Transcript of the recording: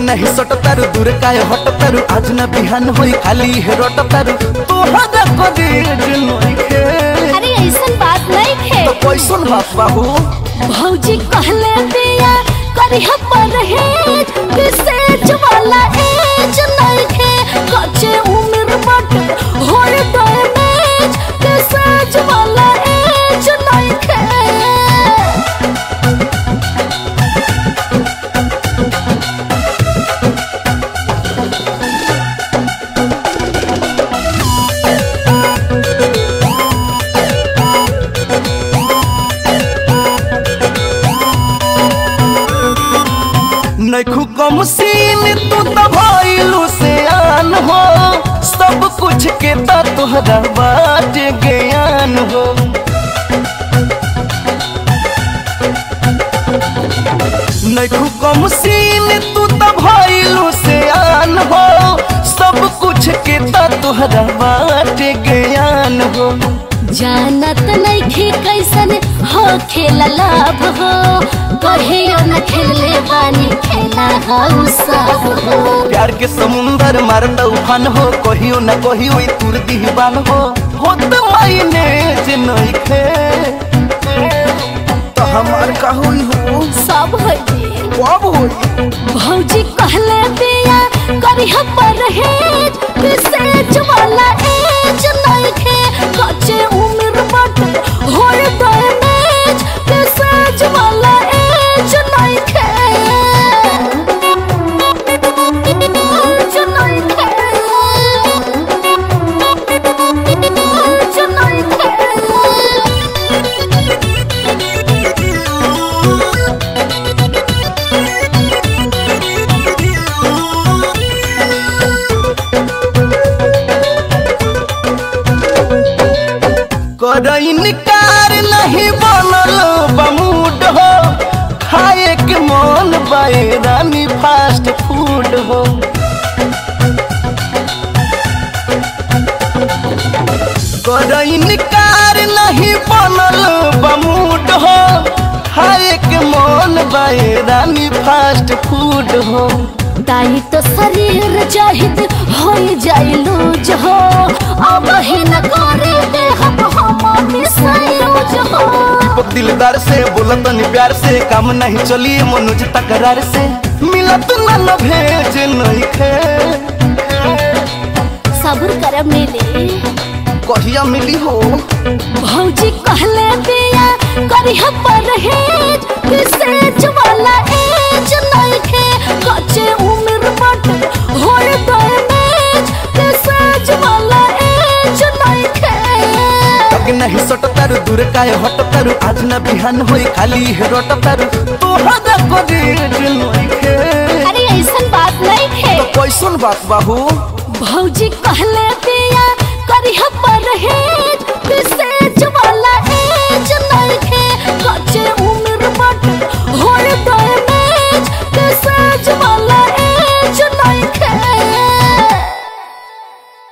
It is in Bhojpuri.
नहीं सट तारू दूर काहे हट तारू आज न बिहान होई खाली है रट तारू तोहरा कॉलेज नइखे अरे ऐसन बात नहीं खे तो कैसन बात बाबू भौजी कहले बिया करी पर है किसे जवाला एज नहीं खे कच्चे उम्र बट होए डैमेज किसे जवाला एज नहीं खे नैखू कम सीन तू तो भइलू से आन हो सब कुछ के ता तोहरा बात ज्ञान हो नैखू कम सीन तू तो भइलू से आन हो सब कुछ के ता तोहरा बात ज्ञान हो जानत नहीं खे कैसन हो खेला लाभ हो कहियो न खेले बानी खेला हम सब हो प्यार के समुंदर मारत उफान हो कहियो न कहियो ई तुर दीवान हो होत मायने जे नइखे तो हमार का होई हो सब हो जी कब होई भौजी कहले बिया करी पर है किसे जवाला एज नहीं खे कच्चे उम्र बट होए डैमेज किसे जवाला एज नहीं खे एज नहीं खे एज नहीं खे कर इनकार नहीं बनल बमूड हो खाए के मन बाए रानी फास्ट फूड हो कर इनकार नहीं बनल बमूड हो खाए के मन बाए रानी फास्ट फूड हो ताई तो शरीर जाहिद हो जाई लूज हो अब ही न करे दे हम हम मिसयूज हो दीपक दिलदार से बोलत नहीं प्यार से काम नहीं चली मनोज तकरार से मिलत न न भेज नहीं खे सब्र कर मिले कहिया मिली हो भौजी कहले बिया करी पर है किसे जवाला एज नहीं खे कच्चे उम्र बट होए डैमेज किसे जवाला एज नहीं खे तक नहीं सट तारू दूर काहे हट तारू आज न बिहान होई खाली है रट तारू तोहरा कॉलेज नहीं खे अरे ऐसन बात नहीं खे तो कैसन बात बाबू भौजी कहले बिया करी पर है